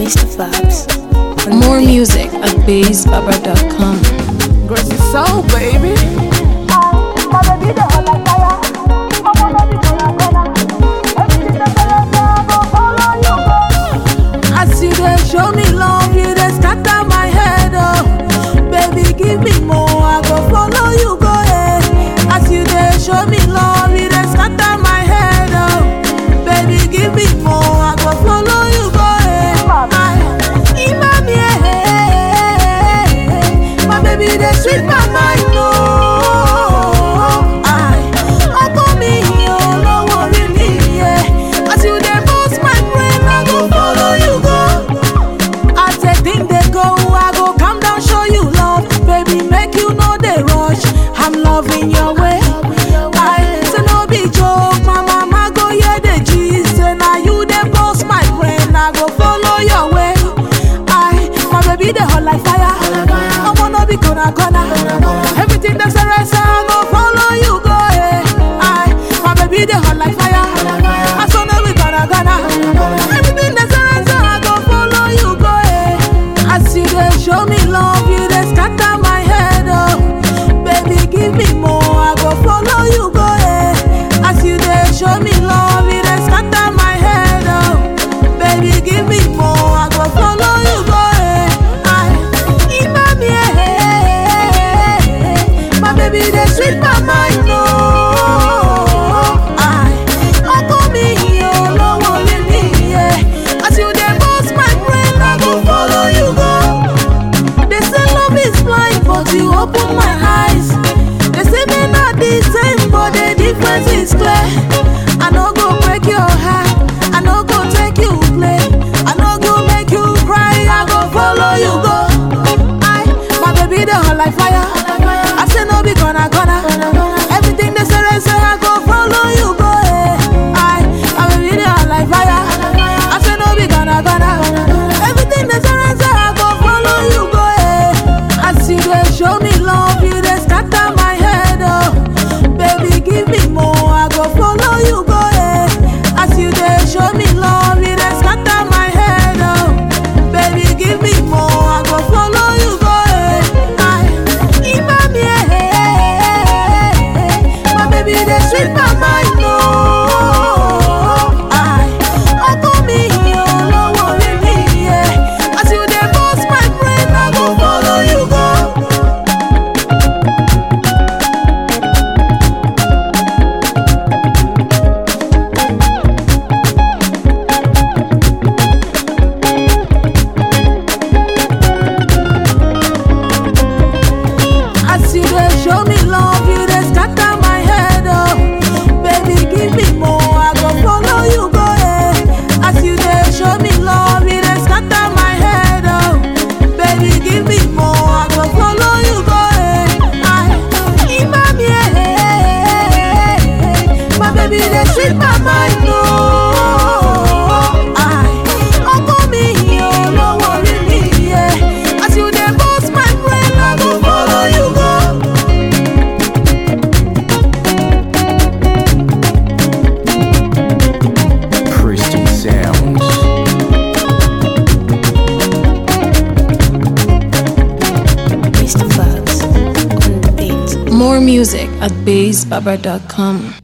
Mr. Fabs. More music at bassbaba.com. Gracie Soul, baby. As you dey show me love, you dey scatter my head, oh. Baby, give me more, I go follow you go, eh. As you dey show me love, you dey scatter my head, oh. Baby, give me more, I go follow you go, eh. I, Imami, eh, eh, eh, eh. my baby, dey sweet my mind, oh. I, ọkọ mi, olówó orí mi, yeah. As you dey burst my brain, I go follow you go. As a thing they go, I go calm down, show you love. Baby, make you know they rush. I'm loving your way. I say no be joke, my mama go hear the gist. Say now you they boss my brain, I go follow your way. I, my baby they hot like fire. I wanna be gonna gonna. Everything that's a rest, I go follow you go. eh. I, my baby they hot like fire. I saw no we gonna gonna. Everything that's a rest, I go follow you go. eh. As you dey show me love, you dey scatter my head, oh. Baby, give me more, I go follow you go, eh. As you dey show me love, you dey scatter my head, oh. Baby, give me more, I go follow you go, eh. I, Imami, eh, eh, eh, eh. my baby, dey sweet my mind, oh. I, ọkọ mi, olówó orí mi, yeah. As you dey burst my brain, I go follow you go. They say love is blind, but you open my eyes. They say me not the same, but the difference is clear. I no go break your heart, I no go take you play, I no go make you cry, I go follow you go. I, my baby, the hot like fire. I say no be gonna gonna. Everything they say, they say I go follow you go. eh. I, my baby, the hot like fire. I say no be gonna gonna. Everything they say, they say I go follow you go. eh. As you dey show me love, you dey scatter my head, oh. Baby, give me more, I go follow you go. eh. As you dey show me love, you dey scatter my head, oh. Baby, give me more, I go follow you go. eh. I, Imami, eh, eh, eh, eh. my baby, dey sweet my mind, oh. I, ọkọ mi, olówó orí mi, yeah. As you dey burst my brain, I go follow you go. As you dey show me love, you dey scatter my head, oh. Baby, give me more, I go follow you go, eh. As you dey show me love, you dey scatter my head, oh. Baby, give me more, I go follow you go, eh. I, Imami, eh, eh, eh, eh. my baby, dey sweet my mind, oh. I, ọkọ mi, olówó orí mi, yeah. As you dey burst my brain, I go follow you go. Christian Sounds. Mr. Fabs on the beat. More music at bassbaba.com.